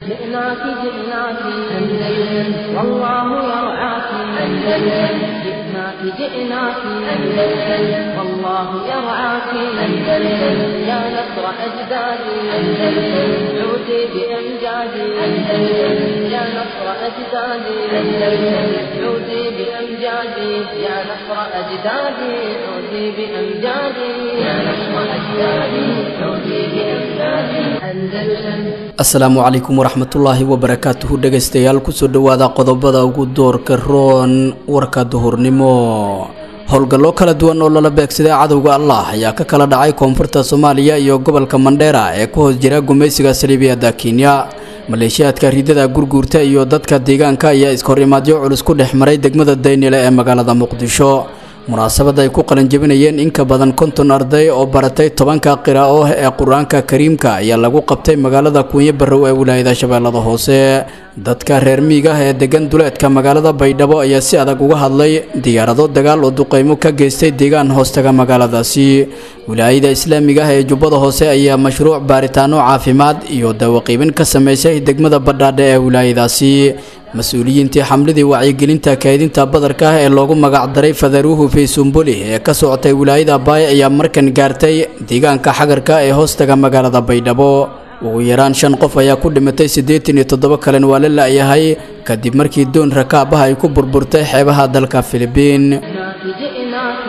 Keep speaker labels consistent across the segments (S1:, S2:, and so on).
S1: جئناك جئناك أندلس والله يرعاك أندلس جئناك جئناك أندلس والله يرعاك أندلس يا نصر أجدادي أندلس عودي بأمجادي أندلس يا نصر أجدادي أندلس عودي بأمجادي يا نصر أجدادي عودي بأمجادي يا نصر أجدادي عودي بأمجادي أندلس
S2: asalaamu calaykum waraxmatullaahi wabarakaatuhu dhegaystayaal kusoo dhowaada qodobada ugu doorka roon warka duhurnimo howlgallo kala duwan oo lala beegsaday cadowga allah ayaa ka kala dhacay koonfurta soomaaliya iyo gobolka mandheera ee ku hoos jira gumaysiga saliibiyadda kenya maleeshiyaadka ridada gurguurta iyo dadka deegaanka ayaa iskahorimaadyo culus ku dhex maray degmada daynile ee magaalada muqdisho munaasabad ay ku qalanjabinayeen in ka badan konton arday oo baratay tobanka qiraa'o ee qur-aanka kariimka ayaa lagu qabtay magaalada kuunyo barrow ee wilaayada shabeellada hoose dadka reer miiga ah ee degan duleedka magaalada baydhabo ayaa si adag uga hadlay diyaarado dagaal oo duqeymo ka geystay deegaan hoostaga magaaladaasi wilaayada islaamiga ah ee jubbada hoose ayaa mashruuc baaritaano caafimaad iyo daawaqiibin ka sameysay degmada badhaadhe ee wilaayadaasi mas-uuliyiintii xamladii wacyigelinta kaydinta badarka ah ee loogu magacdaray fadaruuhu faysumbuli ee ka socotay wilaayada baay ayaa markan gaartay deegaanka xagarka ee hoostaga magaalada baydhabo ugu yaraan shan qof ayaa ku dhimatay siddeetan iyo toddoba kalen waa la la'yahay kadib markii doon rakaab ah ay ku burburtay xeebaha dalka filibiin
S1: جئناك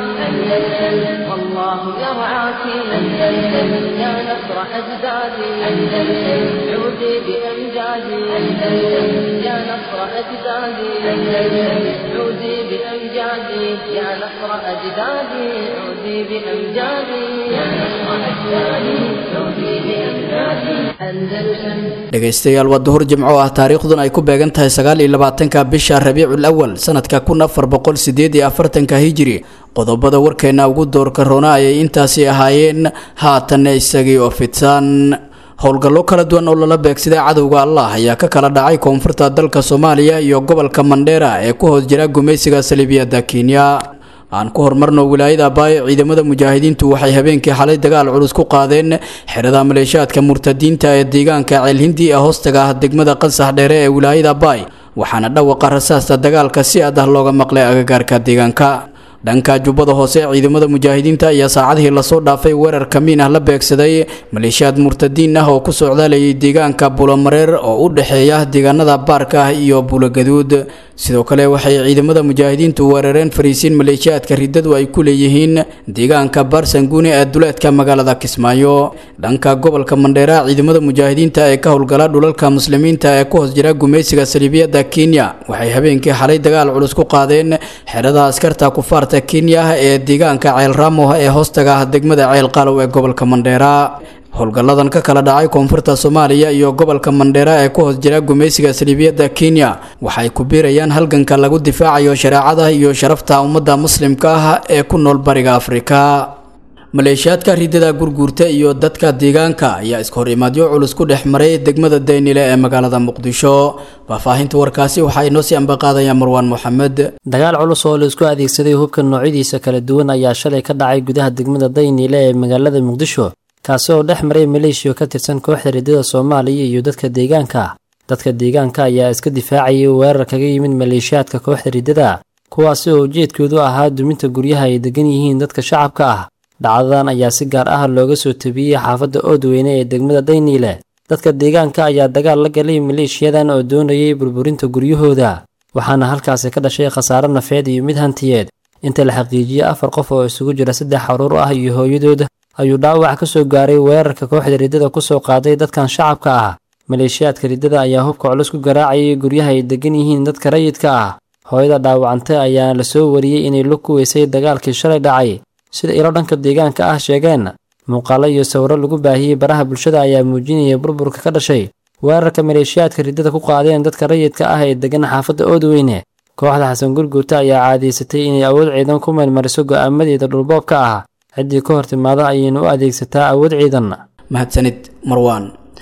S1: أندلس والله يرعاك أندلس يا نصر أجدادي أندلس عودي بأمجادي أندلس يا نصر أجدادي أندلس عودي بأمجادي يا نصر أجدادي عودي بأمجادي يا نصر أجدادي عودي بأمجادي أندلس
S2: dhegaystayaal waa duhur jimco ah taariikhdun ay ku beegan tahay sagaal iyo labaatanka bisha rabiicul awal sanadka kun afar boqol sideed iyo afartanka hijiri qodobada warkeena ugu doorka roona ayay intaasi ahaayeen haatanna isagii oo fidsan howlgallo kala duwan oo lala beegsaday cadowga allah ayaa ka kala dhacay koonfurta dalka soomaaliya iyo gobolka mandheera ee ku hoos jira gumaysiga saliibiyadda kenya aan ku horumarno wilaayada baay ciidamada mujaahidiintu waxay habeenkii xalay dagaal culus ku qaadeen xerada maleeshiyaadka murtadiinta ee deegaanka ceelhindi ee hoostaga ah degmada qansax dheere ee wilaayada baay waxaana dhawaqa rasaasta dagaalka si aad ah looga maqlay agagaarka deegaanka dhanka jubbada hoose ciidamada mujaahidiinta ayaa saacadihii lasoo dhaafay weerar kamiin ah la beegsaday maleeshiyaad murtadiin ah oo ku socdaalayay deegaanka bulomareer oo u dhexeeya deegaanada baarka ah iyo bulogaduud sidoo kale waxay ciidamada mujaahidiintu weerareen fariisiin maleeshiyaadka riddadu ay ku leeyihiin deegaanka baarsanguuni ee duleedka magaalada kismaayo dhanka gobolka mandheera ciidamada mujaahidiinta ee ka howlgala dhulalka muslimiinta ee ku hoos jira gumaysiga saliibiyadda kenya waxay habeenkii xalay dagaal culus ku qaadeen xerada askarta kufaarta kenya ee deegaanka ceel raamo ee hoostaga ah degmada ceel qaalow ee gobolka mandheera howlgalladan ka kala dhacay koonfurta soomaaliya iyo gobolka mandheera ee ku hoos jira gumaysiga saliibiyadda kenya waxay ku biirayaan halganka lagu difaacayo shareecada iyo sharafta ummadda muslimka ah ee ku nool bariga afrika maleeshiyaadka ridada gurguurta iyo dadka deegaanka ayaa iskahorimaadyo culus ku dhex maray degmada daynile ee magaalada muqdisho faahfaahinta warkaasi waxaa inoo sii ambaqaadaya marwaan moxamed
S3: dagaal culus oo la isku adeegsaday hubka noocyadiisa kala duwan ayaa shalay ka dhacay gudaha degmada dayniile ee magaalada muqdisho kaasi oo dhex maray maleeshiya ka tirsan kooxda riddada soomaaliya iyo dadka deegaanka dadka deegaanka ayaa iska difaacayay weerar kaga yimid maleeshiyaadka kooxda riddada kuwaasi oo ujeedkoodu ahaa duminta guryaha ay degan yihiin dadka shacabka ah dhacdadan ayaa si gaar ah looga soo tabiyey xaafadda oodweyne ee degmada dayniile dadka deegaanka ayaa dagaal la galay maleeshiyadan oo doonayay burburinta guryahooda waxaana halkaasi ka dhashay khasaare nafeed iyo mid hantiyeed inta la xaqiijiyey afar qof oo isugu jira saddex caruur ah iyo hooyadood ayuu dhaawac ka soo gaaray weerarka kooxda riddada ku soo qaaday dadkan shacabka ah maleeshiyaadka riddada ayaa hubka culus ku garaacayay guryaha ay degan yihiin dadka rayidka ah hooyada dhaawacantay ayaana la soo wariyey inay lug ku weysay dagaalkii shalay dhacay sida ilo dhanka deegaanka ah sheegeen muuqaalo iyo sawiro lagu baahiyey baraha bulshada ayaa muujinaya burburka ka dhashay weerarka maleeshiyaadka riddada ku qaadeen dadka rayidka ah ee degan xaafadda oodweyne kooxda xasan gurguurta ayaa caadaysatay inay awood ciidan ku meelmariso go'aamadeeda dhulboobka ah ciddii ka hor timaada ayayna u adeegsataa awood ciidan
S2: mahadsanid marwaan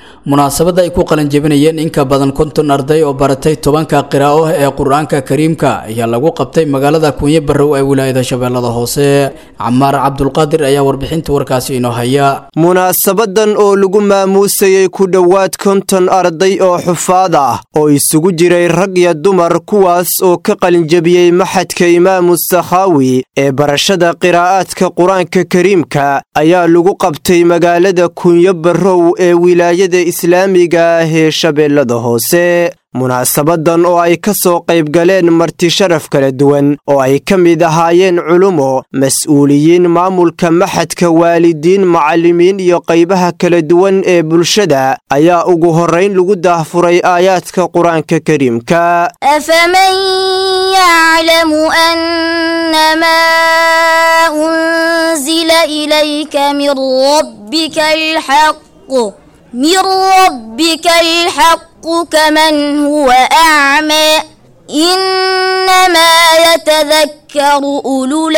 S2: munaasabadda ay ku qalanjebinayeen in ka badan konton arday oo baratay tobanka qiraa'o ee qur-aanka kariimka ayaa lagu qabtay magaalada kunye barrow ee wilaayada shabeellada hoose camaar cabdulqaadir ayaa warbixinta warkaasi inoo haya
S4: munaasabadan oo lagu maamuusayey ku dhowaad konton arday oo xufaad ah oo isugu jiray rag iyo dumar kuwaas oo ka qalinjebiyey maxadka imaamu sakhaawi ee barashada qiraa'aadka qur-aanka kariimka ayaa lagu qabtay magaalada kunyo barrow ee wilaayada islaamiga ah ee shabeellada hoose munaasabadan oo ay ka soo qayb galeen marti sharaf kala duwan oo ay ka mid ahaayeen culumo mas-uuliyiin maamulka maxadka waalidiin macallimiin iyo qaybaha kala duwan ee bulshada ayaa ugu horrayn lagu daahfuray aayaadka qur-aanka kariimka
S5: أفمن يعلم أنما أنزل إليك من ربك الحق من ربك الحق كمن هو أعمى إنما يتذكر أولو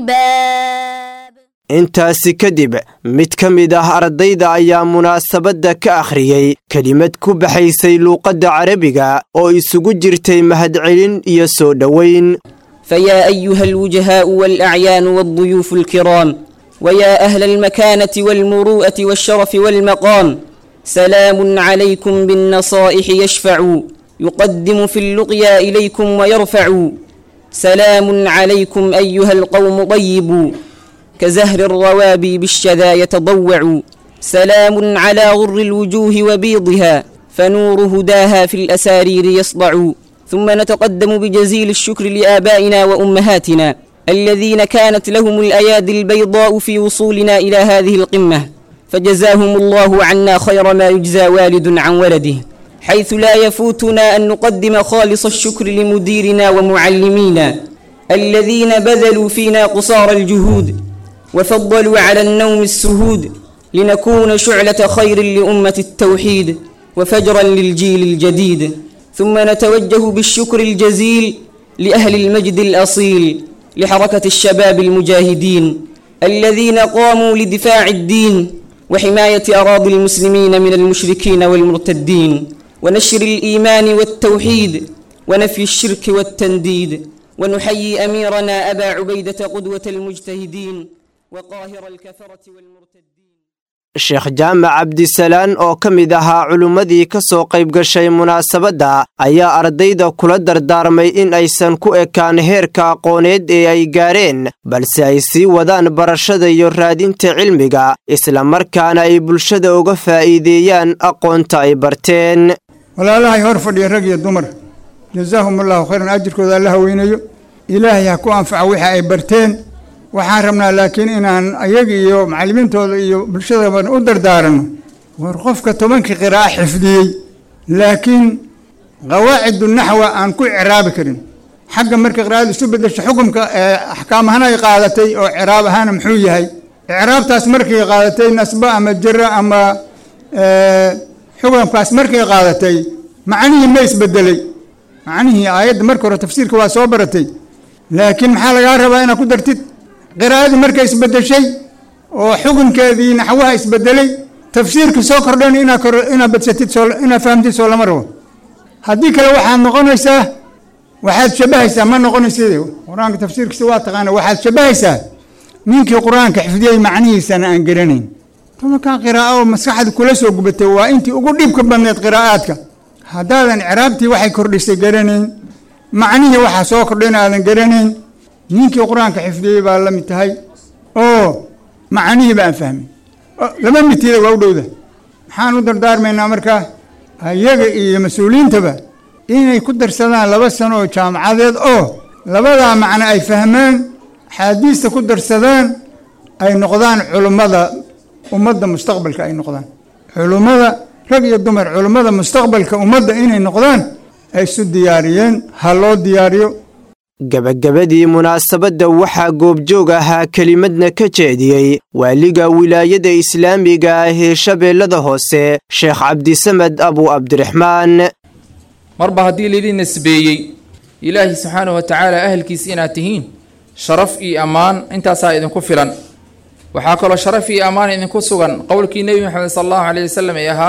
S5: الألباب
S4: intaasi kadib mid ka mid ah ardayda ayaa munaasabadda ka akhriyey kelimad ku baxaysay luuqadda carabiga oo isugu jirtay mahadcelin iyo soo dhoweyn
S6: فيا أيها الوجهاء والأعيان والضيوف الكرام ويا أهل المكانة والمروءة والشرف والمقام سلام عليكم بالنصائح يشفع يقدم في اللقيا إليكم ويرفع سلام عليكم أيها القوم طيبوا كزهر الروابي بالشذا يتضوع سلام على غر الوجوه وبيضها فنور هداها في الأسارير يصدع ثم نتقدم بجزيل الشكر لآبائنا وأمهاتنا الذين كانت لهم الأيادي البيضاء في وصولنا إلى هذه القمة فجزاهم الله عنا خير ما يجزى والد عن ولده حيث لا يفوتنا أن نقدم خالص الشكر لمديرنا ومعلمينا الذين بذلوا فينا قصار الجهود وفضلوا على النوم السهود لنكون شعلة خير لأمة التوحيد وفجرا للجيل الجديد ثم نتوجه بالشكر الجزيل لأهل المجد الأصيل لحركة الشباب المجاهدين الذين قاموا لدفاع الدين وحماية أراضي المسلمين من المشركين والمرتدين ونشر الإيمان والتوحيد ونفي الشرك والتنديد ونحيي أميرنا أبا عبيدة قدوة المجتهدين وقاهر الكفرة والمرتدين
S4: sheekh jaamac cabdisalaan oo ka mid ahaa culimmadii ka soo qayb gashay munaasabadda ayaa ardayda kula dardaarmay in aysan ku ekaan heerka aqooneed ee ay gaareen balse ay sii wadaan barashada iyo raadinta cilmiga islamarkaana ay bulshada uga faa'iideeyaan aqoonta ay barteen
S7: walaalahay hor fadhiya rag iyo dumar jazaahumullahu khayran ajirkooda alla haweynayo ilaahay ha ku anfaca wixii ay barteen waxaan rabnaa laakiin inaan ayaga iyo macallimiintooda iyo bulshadaban u dardaaranno war qofka tobankii qiraa'a xifdiyey laakiin qawaacidu naxwa aan ku icraabi karin xagga marka qiraa'adu isu bedesho xukumka ee axkaam ahaan ay qaadatay oo icraab ahaana muxuu yahay icraabtaas markay qaadatay nasba ama jira ama xukumkaas markay qaadatay macnihii ma isbedelay macnihii aayadda marka hore tafsiirka waa soo baratay laakiin maxaa lagaa rabaa inaad ku dartid qiraa'adii markay isbedeshay oo xukunkeedii naxwaha isbedelay tafsiirka soo kordhan inaad badsatid inaad fahamtid soo lama rabo haddii kale waxaad noqonaysaa waxaad shabahaysaa ma noqonaysid qur-aanka tafsiirkiisa waa taqaana waxaad shabahaysaa ninkii qur-aanka xifdiyey macnihiisana aan garanayn tobankan qiraa'o oo maskaxda kula soo gubatay waa intii ugu dhibka badneed qiraa'aadka haddaadan icraabtii waxay kordhisay garanayn macnihii waxaa soo kordhayna aadan garanayn ninkii qur-aanka xifdiyey baa la mid tahay oo macnihii ba aan fahmin laba midtiida waa u dhowda maxaan u dardaarmaynaa markaa iyaga iyo mas-uuliyiintaba inay ku darsadaan laba sano oo jaamacadeed oo labadaa macno ay fahmaan axaadiista ku darsadaan ay noqdaan culummada ummadda mustaqbalka ay noqdaan culummada rag iyo dumar culummada mustaqbalka ummadda inay noqdaan ay isu diyaariyeen ha loo diyaariyo
S4: gebagabadii munaasabadda waxaa goobjoog ahaa kelimadna ka jeediyey waaliga wilaayada islaamiga ah ee shabeellada hoose sheekh cabdisamed abu cabdiraxmaan
S8: marba haddii laydin nisbeeyey ilaahi subxaanahu wa tacaala ahalkiisa inaad tihiin sharaf iyo ammaan intaasaa idinku filan waxaa kaloo sharaf iyo ammaan idinku sugan qowlkii nebi moxamed sala allahu caleyh wasalam ee ahaa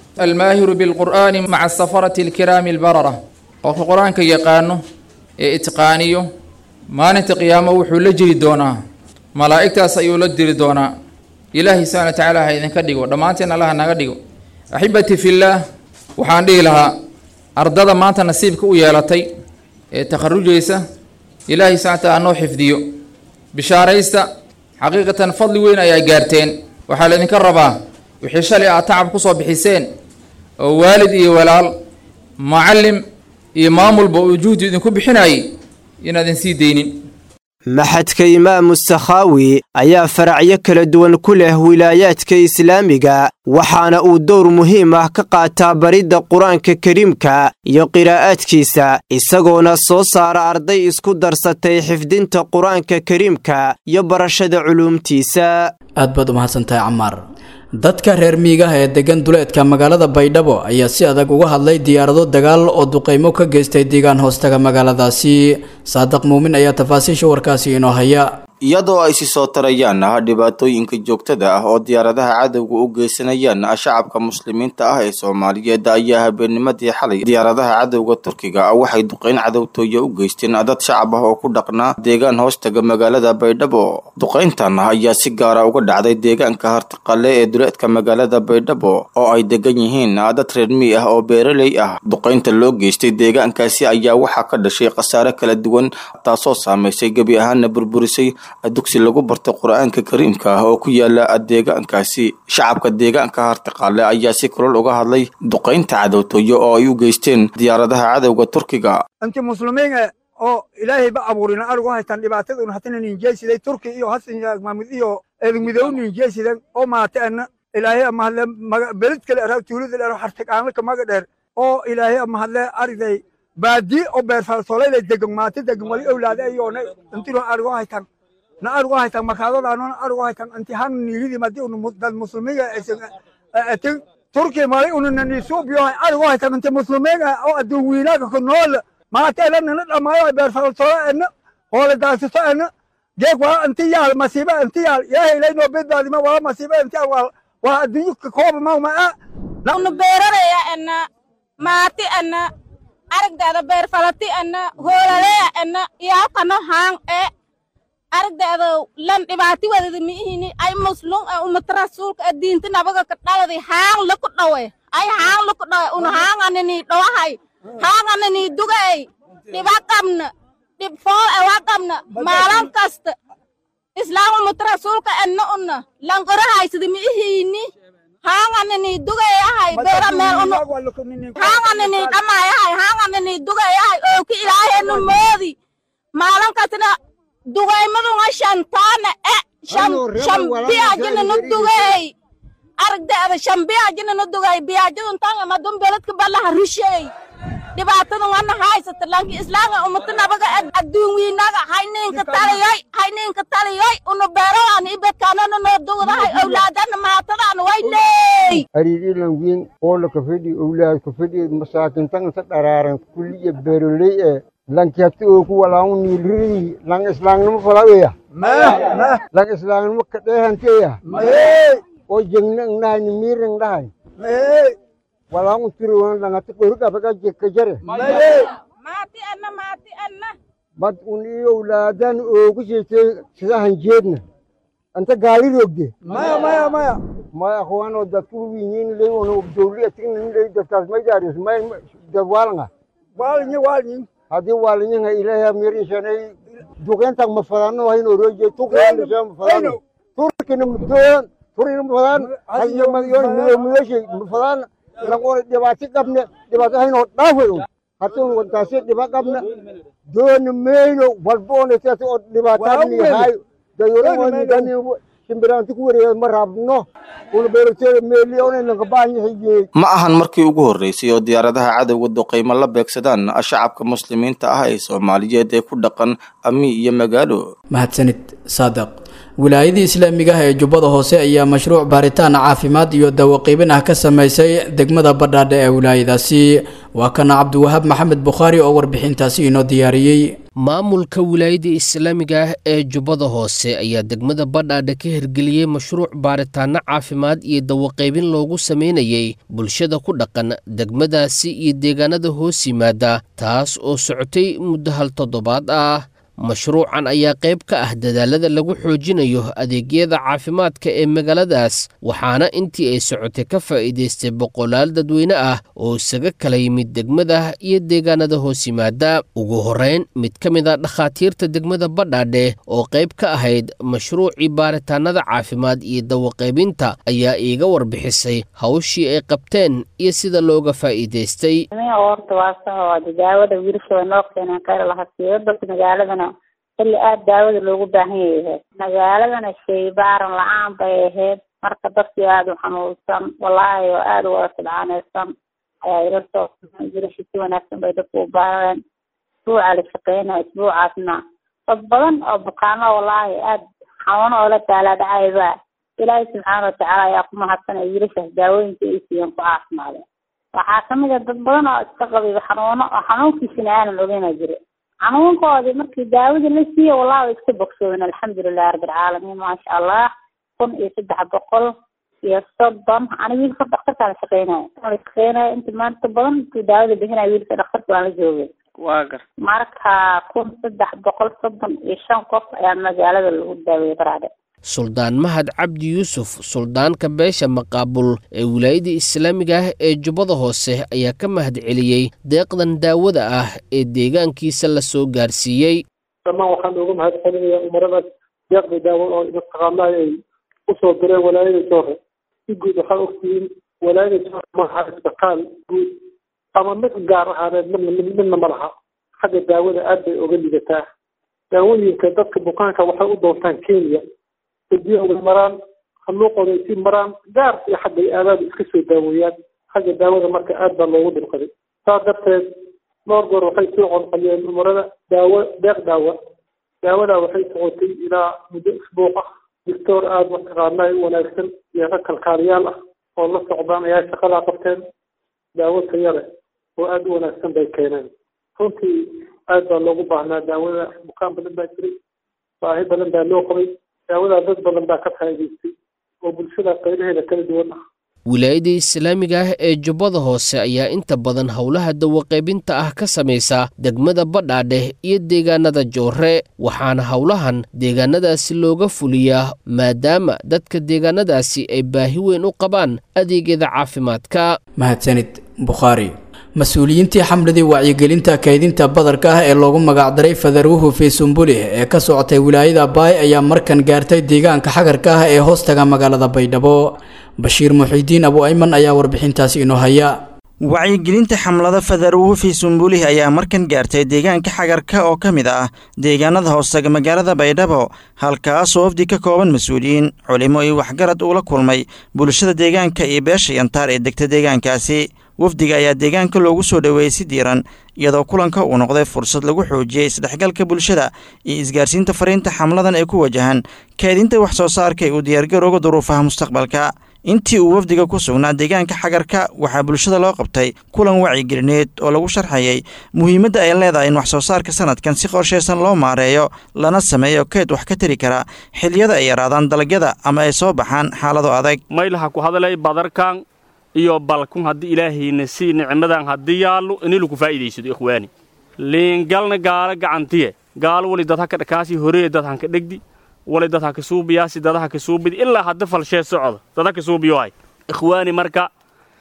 S8: almaahiru bilqur'aani maca safarati alkiraami albarara qofka qur-aanka yaqaano ee itqaaniyo maalinta qiyaamo wuxuu la jiri doonaa malaa'igtaas ayuu la diri doonaa ilaahay subxana wa tacaala ha idinka dhigo dhammaanteen allaha naga dhigo axibbatii fillaah waxaan dhihi lahaa ardada maanta nasiibka u yeelatay ee takharujaysa ilaahay subxana wa taala noo xifdiyo bishaaraysta xaqiiqatan fadli weyn ayaa gaarteen waxaa laydinka rabaa wixii shalay aad tacab ku soo bixiseen oo waalid iyo walaal macallim iyo maamulba uu juhdi idinku bixinayay inaadin sii deynin
S4: maxadka imaamu sakhaawi ayaa faracyo kala duwan ku leh wilaayaadka islaamiga waxaana uu dowr muhiim ah ka qaataa baridda qur-aanka kariimka iyo qiraa'aadkiisa isagoona soo saara arday isku darsatay xifdinta qur-aanka kariimka iyo barashada culuumtiisa
S2: aad baad u mahadsantahay camaar dadka reer miigaha ee degan duleedka magaalada baydhabo ayaa si adag uga hadlay diyaarado dagaal oo duqaymo ka geystay deegaan hoostaga magaaladaasi saadiq muumin ayaa tafaasiisha warkaasi inoo haya
S9: iyadoo ay si soo tarayaan ah dhibaatooyinka joogtada ah oo diyaaradaha cadowga u geysanayaan shacabka muslimiinta ah ee soomaaliyeed ayaa habeennimadii xalay diyaaradaha cadowga turkiga waxay duqeyn cadowtooye u geysteen dad shacab ah oo ku dhaqnaa deegaan hoostaga magaalada baydhabo duqeyntan ayaa si gaara uga dhacday deegaanka hartiqale ee duleedka magaalada baydhabo oo ay degan yihiin dad reer mii ah oo beeraley ah duqeynta loo geystay deegaankaasi ayaa waxaa ka dhashay khasaare kala duwan taasoo saamaysay gebi ahaana burburisay dugsi lagu barta qur-aanka kariimka ah oo ku yaala deegaankaasi shacabka deegaanka hartiqaale ayaa si kulol uga hadlay duqaynta cadowtooyo oo ay u geysteen diyaaradaha cadowga turkiga
S10: inti muslimiin oo ilaahay ba abuurina arigu haytaan dhibaataduna hatana ninjeesiday turki iyo hasan maamud iyo eedmidow ninjeesidan oo maataana ilaahay amahadle beled kale ara tuulada dheer hartiqaanla kamaga dheer oo ilaahay amahadle ariday baadi oo beerfalsoolay degan maata degan wali owlaada ayoona intino arigu haytaan na arigu haytan markaadodaanon arigu haytan inti han niilidi madi unu dad muslimiga atin turki mali ununa nisuubiyohay arigu haytan inti muslimiga oo adduun wiinaaga ku nool maateeda nana dhamaayo beerfalsolo ena hoole daasiso ena geeg waa inti yaal masiiba inti yaal ilaahay ilaynoo bedbaadima waa masiiba inti yaal waa waa adduunyo ka kooba mawma a
S11: unu beeraraya ena maati ena aragdeeda beerfalati ena hoolaleya ena yaakano haang e aragdeeda lan dhibaati wadada miihini ay muslum e umata rasuulka e diinta nabaga ka dhaladi haang laku dhawe ay haang laku dhawe un haanganani dhawahay haanganani dugay dhiba qabna dhib fool e waa qabna maalan kasta islaam umata rasuulka enna una langora haysada miihini haanganani dugay ahay beera meel unu haanganani dhamay ahay haanganani dugay ahay ooki ilaahenu moodi maalan kastana dugaymadunga shantaana e shambiyaajina nu dugay aragdeeda shambiyaajina nu dugay biyaajadun tanga madun beledka balaha rishey dhibaatadungana haysata lanki islaanga umata nabaga adduun wiinaga hayninka taliyoy hayninka taliyoy unu beeradan ibedkaanana noo dugdahay owlaadana maatadana wayney
S12: ariirilan wiin oola kafedhi owlaad kafedhi masaakintan sa dharaaran kulliya beeroley e lanki hati oo ku walaanu niilridi lang islaangnimo falaweya lang islaangnimo kadheehanteya oo jengna ngnahay miirang dhahay walaanu tiriwan langati qorugafaka jekkajare
S11: maati anna maati anna
S12: mad un iyo owlaadan oogu jeete sidahan jeedna anta gaari rogde
S10: maya maya maya
S12: maya akhwaanoo dadku wiñin ley ono dowli atignan ley dadkaas maydaaris may dad waalanga
S10: waalinyi waalinyi
S12: haddii waalinyaha ilaahay mirishanay duqeyntan ma fadano hayn oroje tuqeynta ma fadano turkina mudoyan turina ma fadan hayo madyon mido midoshe ma fadan langona dhibaato qabne dhibaato haynoo dhaafay hatin wantaasi dhiba qabna dooni meyno walboona sidaas oo dhibaataadni hayo dayoraani shimbiraanti ku wareega ma rabno una beerteeda meeliyoona lankabaanyahaye
S9: ma ahan markii ugu horreysay oo diyaaradaha cadowga duqaymo la beegsadaan shacabka muslimiinta ah ee soomaaliyeed ee ku dhaqan ami iyo magaalo
S2: mahadsanid saadiq wilaayadii islaamiga ah ee jubbada hoose ayaa mashruuc baaritaan caafimaad iyo dawaqiibin ah ka sameysay degmada badhaadhe ee wilaayadaasi waa kana cabdiwahaab maxamed bukhaari oo warbixintaasi inoo diyaariyey
S13: maamulka wilaayada islaamiga ah ee jubbada hoose ayaa degmada badhaadhe ka hirgeliyey mashruuc baaritaanno caafimaad iyo dawaqaybin loogu samaynayey bulshada ku dhaqan degmadaasi iyo deegaanada hoos yimaada taas oo socotay muddo hal toddobaad ah mashruucan ayaa qayb ka ah dadaalada lagu xoojinayo adeegyada caafimaadka ee magaaladaas waxaana intii ay socotay ka faa'iidaystay boqolaal dadweyne ah oo isaga kala yimid degmada iyo deegaanada hoos yimaada ugu horrayn mid ka mid a dhakhaatiirta degmada badhaadhe oo qayb ka ahayd mashruucii baaritaanada caafimaad iyo dawaqaybinta ayaa iiga warbixisay hawshii ay qabteen iyo sida looga faa'iidaystay
S14: xilli aada daawada loogu baahan yahay magaaladana shaybaaran la-aan bay ahayd marka dadkii aada u xanuunsan walaahi oo aada u wada sidcaanaysan ayaa ila soo jirashi si wanaagsan bay dadku u baareen isbuuca la shaqeynaya isbuucaasna dad badan oo bukaano walaahi aada xanuuno oo la taalaadhacayba ilaahay subxaana watacaala ayaa ku mahadsanaya wiilashaas daawooyinka ay siiyeen ku caafimaadeen waxaa kamid a dad badan oo iska qabiba xanuuno oo xanuunkiisina aanan ogeyna jira xanuunkoodii markii daawadii la siiye wallahi way iska bogsoodeen alxamdulilahi rabbilcaalamiin maasha allah kun iyo saddex boqol iyo soddon ani wiilka dhakhtarkaan shaqeynaya la shaqeynaya inta maanta badan intuu daawada bixinaya wiilka dhakhtarka waan la joogay
S15: waa gar
S14: marka kun saddex boqol soddon iyo shan qof ayaa magaalada lagu daaweeyey baraade
S13: suldaan mahad cabdi yuusuf suldaanka beesha maqaabul ee wilaayada islaamiga ah ee jubbada hoose ayaa ka mahad celiyey deeqdan daawada ah ee deegaankiisa la soo gaarsiiyey
S16: dhammaan waxaan uga mahad celinayaa umaradaas deeqda daawo oo mataqaanaa ay usoo direen walaayada joore si guud waxaa ogtihiin walaayada joore maaha isbitaal guud ama mid gaar ahaaneed midna midna ma laha xagga daawada aad bay oga ligataa daawooyinka dadka bukaanka waxay u doontaan kenya biyo way maraan haluuqooda ay sii maraan gaar iyo xagga aadaada iska soo daaweeyaan xagga daawada marka aad baa loogu dhibqaday saas darteed dhowr goor waxay soo conqaliyeen umarada daawo deeq daawa daawadaa waxay socotay ilaa muddo isbuuq ah doctoor aada mataqaanaa u wanaagsan iyo rag kalkaaliyaal ah oo la socdaan ayaa shaqadaa qabteen daawo taya leh oo aada u wanaagsan bay keeneen runtii aad baa loogu baahnaa daawada bukaan badan baa jiray baahi badan baa loo qabay daawadaa dad badan baa ka faa'iidaystay oo bulshada qaybaheeda kala duwan ah
S13: wilaayada islaamiga ah ee jubbada hoose ayaa inta badan howlaha dawaqaybinta ah ka samaysa degmada badhaadheh iyo deegaanada joore waxaana howlahan deegaanadaasi looga fuliyaa maadaama dadka deegaanadaasi ay baahi weyn u qabaan adeegyada caafimaadka
S2: mahadsanid bukhaari mas-uuliyiintii xamladii wacyigelinta kaydinta badarka ah ee loogu magacdaray fadaruuhu fii sumbulih ee ka socotay wilaayada baay ayaa markan gaartay deegaanka xagarka ah ee hoostaga magaalada baydhabo bashiir muxiidiin abu ayman ayaa warbixintaasi inoo haya
S17: wacyigelinta xamlada fadaruuhu fii sumbulih ayaa markan gaartay deegaanka xagarka oo ka mid ah deegaanada hoostaga magaalada baydhabo halkaasoo wafdi ka kooban mas-uuliyiin culimo iyo waxgarad uula kulmay bulshada deegaanka iyo beesha yantaar ee degta deegaankaasi wafdiga ayaa deegaanka loogu soo dhoweeyey si diiran iyadoo kulanka uu noqday fursad lagu xoojiyey isdhexgalka bulshada iyo isgaarsiinta fariinta xamladan ee ku wajahan kaadinta wax soo saarka ee uu diyaargarooga duruufaha mustaqbalka intii uu wafdiga ku sugnaa deegaanka xagarka waxaa bulshada loo qabtay kulan wacigelineed oo lagu sharxayay muhiimadda ay leedahay in wax soo saarka sanadkan si qorshaysan loo maareeyo lana sameeyo keed wax ka tari kara xiliyada ay yaraadaan dalagyada ama ay soo baxaan xaalado adag
S18: maylaha ku hadalay badarkan iyo balkun haddii ilaahayna sii nicmadan haddii yaallo inilaku faa'iidaysado ikhwaani liingalna gaala gacantiye gaalo wali dadha ka dhakaasi horeye dadhan ka dhegdi wali dadha ka suubiyaasi dadaha ka suubidi ilaa hadda falshee socda dada ka suubiyohay ikhwaani marka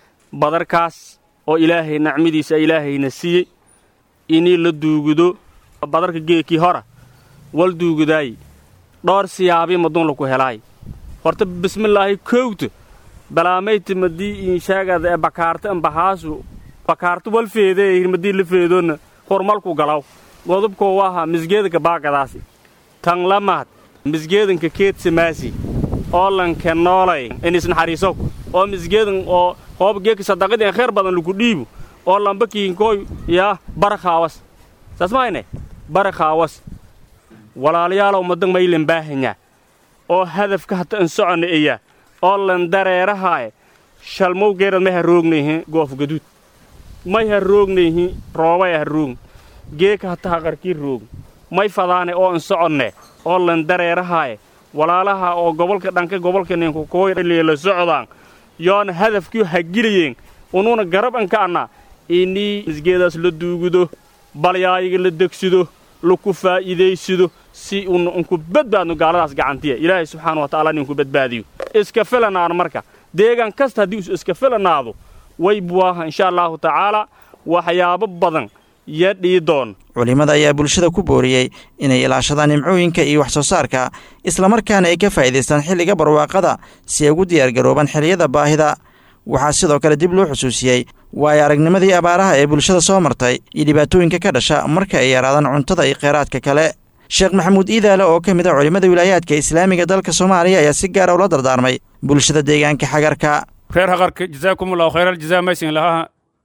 S18: badarkaas oo ilaahay nacmadiisa ilaahayna siiyey inii la duugudo badarka geekii hora wal duugudaayi dhowr siyaabii maduun laku helaay horta bismillaahi kowta balaamayta madii inshaagada ee bakaarta ambahaasu bakaarta wal feedee hirmadii la feedoonna hormalku galaw godobkoo waaha misgeedanka baagadaasi tan lamaad misgeedanka keed samaasi oo lanke noolay inisnaxariisow oo misgeedan oo hoob geeka sadaqadii aan khayr badan lagu dhiibo oo lamba kiinkooy yaa barakaawas saas mahayne barakaawas walaalayaalow madan maylan baahanyaa oo hadafka hata an soconna eyaa oo lan dareerahaaye shalmowgeerad may ha roognayhin goof gaduud may ha roognayhin roobay ha roogn geeka hata haqarkii roogn may fadaane oo an soconne oo lan dareerahaye walaalaha oo gobolka dhanka gobolka ninkukooyla socdaan yoona hadafkii hagiliyeen unuuna garab anka anna inii misgeedaas la duugudo balyaayiga la degsido laku faa'iidaysido si una unku badbaadno gaaladaas gacantiya ilaahay subxaana wa tacaala ninku badbaadiyo iska filanaan marka deegaan kasta haddii us iska filanaado way buwaaha insha allaahu tacaala waxyaabo badan yo dhii doon
S17: culimmada ayaa bulshada ku booriyey inay ilaashadaan nimcooyinka iyo wax soo saarka islamarkaana ay ka faa'iidaystaan xilliga barwaaqada si ay ugu diyaargaroobaan xilliyada baahida waxaa sidoo kale dib loo xusuusiyey waayo aragnimadii abaaraha ee bulshada soo martay iyo dhibaatooyinka ka dhasha marka ay yaraadaan cuntada iyo kheyraadka kale sheekh maxamuud iidaale oo ka mid a culimmada wilaayaadka islaamiga dalka soomaaliya ayaa si gaara ula dardaarmay bulshada deegaanka xagarka
S15: reer haqarka jazaakumullahu khayral jazaa maysin lahaa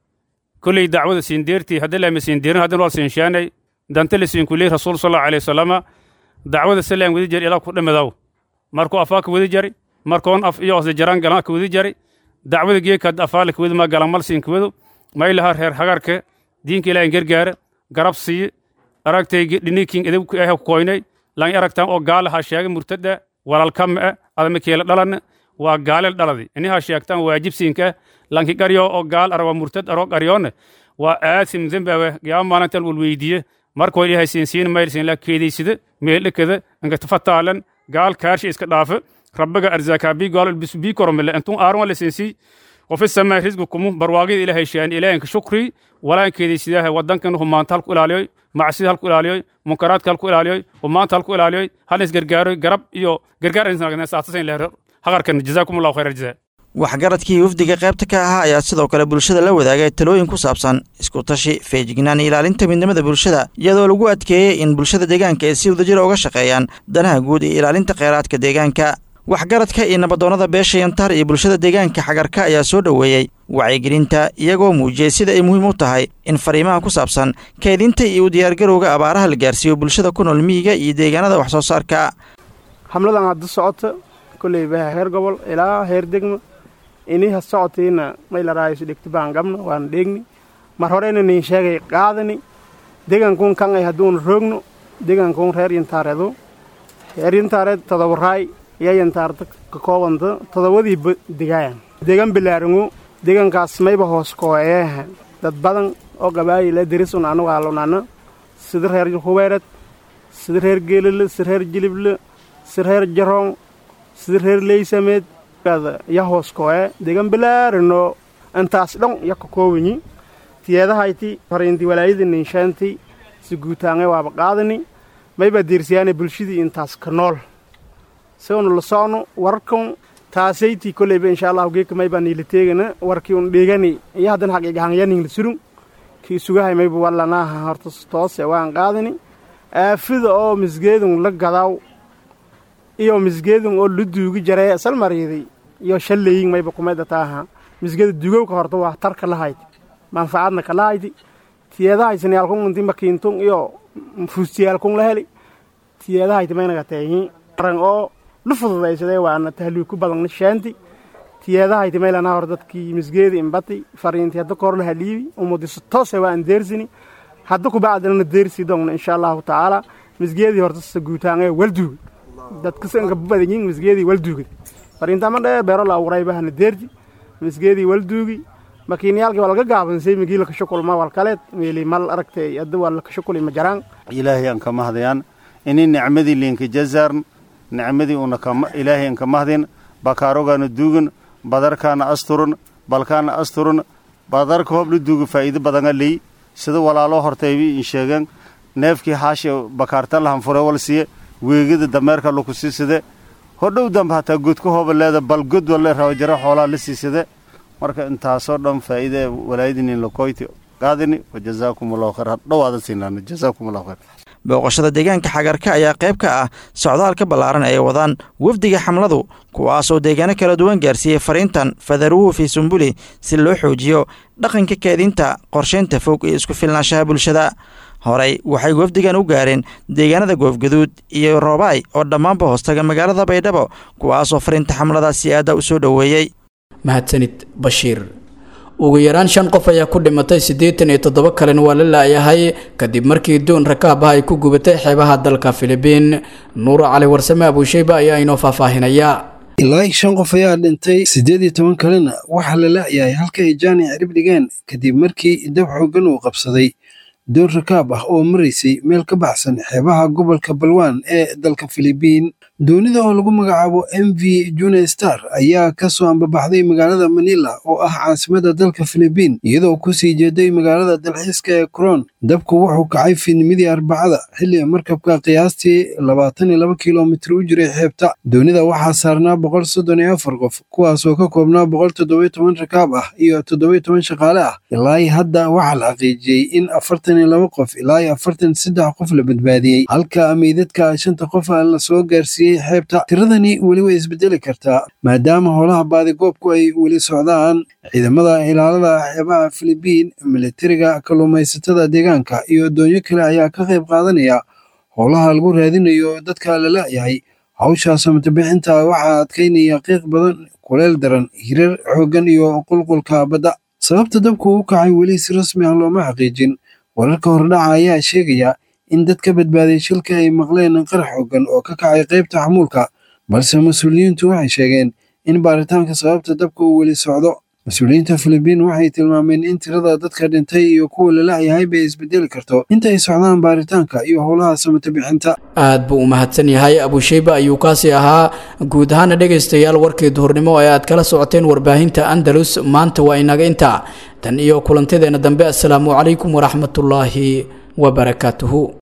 S15: kulley dacwada siin deertii haddii lama siin deerin haddin wal siin shaanay dante la siin kuley rasuul sallallahu alayhi wasallama dacwada salaan wadi jari ilaa ku dhamadow markuu afaa ka wadi jari markoon af iyo ose jaraan galan ka wadi jari dacwada geekad afaa la ka wadi ma galan mal siin ka wado ma ilaha reer hagarka diinka ilaahin gargaara garab siiye aragtay dhinikin edab ku ah koynay lan aragtan oo gaal ha sheegay murtada walaalkama ah adama keela dhalan waa gaalel dhaladi ini ha sheegtan waajibsiinka lanki qaryo oo gaal arwa murtad aro qaryoone waa aasim zembawe yaa maalintal wal weydiye markoo ilaahay siinsiin maylsin la keedaysida meeldhekada inka tafataalan gaal kaarsha iska dhaafe rabbiga arzaaka bi gaal bi koromele intun aaron la siinsi وفي السماء رزقكم برواقي إلى هيشان إلى إنك شكري ولا إنك دي سيده ودن كانوا هم مانتال كل عليوي معصية هالكل عليوي منكرات كالكل عليوي ومانتال كل عليوي هل إس جرجار جرب يو جرجار إنسان كنا ساعتين له هغر كان جزاكم الله خير الجزاء
S17: waxgaradkii wafdiga qaybta ka ahaa ayaa sidoo kale bulshada la wadaagay talooyin ku saabsan isku tashi feejignaan iyo ilaalinta midnimada bulshada iyadoo lagu adkeeyey in bulshada deegaanka ay si wadajira uga shaqeeyaan danaha guud iyo ilaalinta kheyraadka deegaanka waxgaradka iyo nabadoonnada beesha yantaar iyo bulshada deegaanka xagarka ayaa soo dhoweeyey wacyigelinta iyagoo muujiyey sida ay muhiim u tahay in fariimaha ku saabsan keedinta iyo u diyaargarowga abaaraha la gaarsiiyo bulshada ku nool miyiga iyo deegaanada wax soo saarka
S19: hamladan hadda socota kolley baha heer gobol ilaa heer degma iniha socotiina maylaraayisu dhegti baan gabna waan dheegni mar horeyna nin sheegay qaadani deegaankuun kan ay hadduuna roogno deegaankuun reer yantaareedu reer yantaareed todobaraay iyo yantaarta ka koobanta todobadii degaayan deegaan bilaarangu deegaankaas mayba hoos kooyeeha dad badan oo gabaayila derisun anu aalunana sida reer hubeered sida reer geelile sida reer jilible sida reer jaroon sida reer leysameed ya hoos kooye deegaan bilaarano intaas dhan ya ka koobanyi tiyeedahayti fariinti walaayada ninshaanti si guutaange waaba qaadani mayba diirsiyaane bulshadii intaas ka nool sigonu la socno warkan taasayti koleyba insha allahu geeka mayba niila teegana warkii un dhegani iyo haddana xaqiigahanyaning la surun kii sugahay mayba wallanaaha horta toose waan qaadani aafida oo misgeedun la gadaaw iyo misgeedun oo la duugi jaree salmariiday iyo shalleyin mayba kumayda taaha misgeeda dugowka horta waa tarka lahayd manfacadna ka lahaydi tiyeedahaysaniyaalkun inti makiintun iyo fuustiyaalkun la heli tiyeedahayti maynaga teehi ran oo la fududaysadee waana tahliiku badanna shaanti tiyeedahayti maylana hor dadkii misgeedi imbati fariinti hadda kor la haliibi umudisa toose waa an deersini hadda kubacdilana deersi dongna insha allahu tacaala misgeedii horta sa guutaangee walduuga dadkasanka badanyin misgeedii walduugad fariintama dhee beero la awuraybahana deerti misgeedii walduugi makiinyaalkii waa laga gaabansay migii lakashukulma walkaleed meeli mal aragtay hadda waa lakashukuli ma jaraan
S20: ilaahay aan ka mahdayaan ini nicmadii liinka jazaarn nicmadii una ilaahay aan ka mahdin bakaarogaana duugan badarkaana asturun balkaana asturun badarka hoob la duuga faa'iido badanga ley sida walaaloo hortaybi in sheegan neefkii xaashi bakaartan lahan fure wal siye weegida dameerka laku siisade hodhow dambe hataa godka hooba leeda bal god walle rawajaro xoolaa la siisade marka intaasoo dhan faa'iide walaayadinin lakoyti qaadini wa jazaakum allahu khayr hadhowaada siinaano jazaakum allahu khayr
S17: booqashada deegaanka xagarka ayaa qayb ka ah socdaalka ballaaran ay wadaan wafdiga xamladu kuwaas oo deegaano kala duwan gaarsiiyey fariintan fadaruhu fii sumbuli si loo xoojiyo dhaqanka keedinta qorshaynta fog iyo isku filnaanshaha bulshada horey waxay wafdigan u gaareen deegaanada goofgaduud iyo roobaay oo dhammaanba hoostaga magaalada baydhabo kuwaasoo fariinta xamladaasi aadda u soo dhoweeyey
S2: mahadsanid bashiir ugu yaraan shan qof ayaa ku dhimatay siddeetan iyo toddoba kalena waa la laayahay kadib markii doon rakaab ah ay ku gubatay xeebaha dalka filibiin nuur cali warsame abuusheyba ayaa inoo faahfaahinaya
S21: ilaa shan qof ayaa dhintay siddeed iyo toban kalena waxaa la la'yahay halka ay jaani cirib dhigeen kadib markii dab xooggan uu qabsaday doon rakaab ah oo maraysay meel ka baxsan xeebaha gobolka balwaan ee dalka filibiin doonida oo lagu magacaabo m v june star ayaa ka soo ambabaxday magaalada manila oo ah caasimada dalka filibiin iyadoo kusii jeeday magaalada dalxiiska ee coron dabku wuxuu kacay fiidnimadii arbacada xilli markabka qiyaastii labaatan iyo laba kilomitir u jiray xeebta doonida waxaa saarnaa boqol soddon iyo afar qof kuwaasoo ka koobnaa boqol toddobiyo toban rakaab ah iyo toddobiyo toban shaqaale ah ilaa hadda waxaa la xaqiijiyey in afartan iyo laba qof ilaa iyo afartan saddex qof la badbaadiyey halka meydadka shanta qof la soo gaarsiiyey xeebta tiradani weli way isbedeli kartaa maadaama howlaha baadigoobku ay weli socdaan ciidamada ilaalada xeebaha filibiin militariga kalluumaysatada deegaanka iyo doonyo kale ayaa ka qayb qaadanaya howlaha lagu raadinayo dadka la la'yahay hawsha samatabixinta waxaa adkaynaya qiiq badan kuleel daran hirar xooggan iyo qulqulka badda sababta dabku u kacay weli si rasmi ah looma xaqiijin wararka hordhaca ayaa sheegaya in dad ka badbaaday shilka ay maqleen qarax xooggan oo ka kacay qaybta xamuulka balse mas-uuliyiintu waxay sheegeen in baaritaanka sababta dabka uu weli socdo mas-uuliyiinta filibiin waxay tilmaameen in tirada dadka dhintay iyo kuwa la la'yahay bay isbedeli karto inta ay socdaan baaritaanka iyo howlaha samata bixinta
S2: aad buu u mahadsan yahay abusheyba ayuu kaasi ahaa guud ahaana dhegaystayaal warkii duhurnimo ee aad kala socoteen warbaahinta andalus maanta waa inaga intaa tan iyo kulantadeena dambe assalaamu calaykum waraxmatullaahi wabarakaatuhu